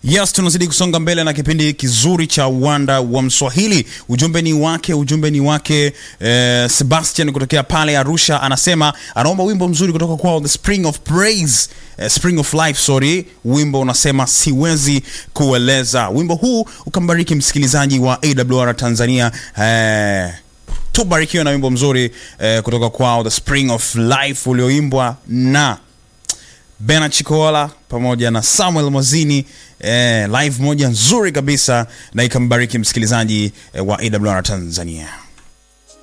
Yes, tunazidi kusonga mbele na kipindi kizuri cha uwanda wa Mswahili. Ujumbe ni wake, ujumbe ni wake eh, Sebastian kutokea pale Arusha, anasema anaomba wimbo mzuri kutoka kwao The Spring of Praise, eh, Spring of Life, sorry. Wimbo unasema siwezi kueleza. Wimbo huu ukambariki msikilizaji wa AWR Tanzania eh, tubarikiwe na wimbo mzuri eh, kutoka kwao The Spring of Life ulioimbwa na Bena Chikola pamoja na Samuel Mwazini eh, live moja nzuri kabisa na ikambariki msikilizaji eh, wa AWR Tanzania.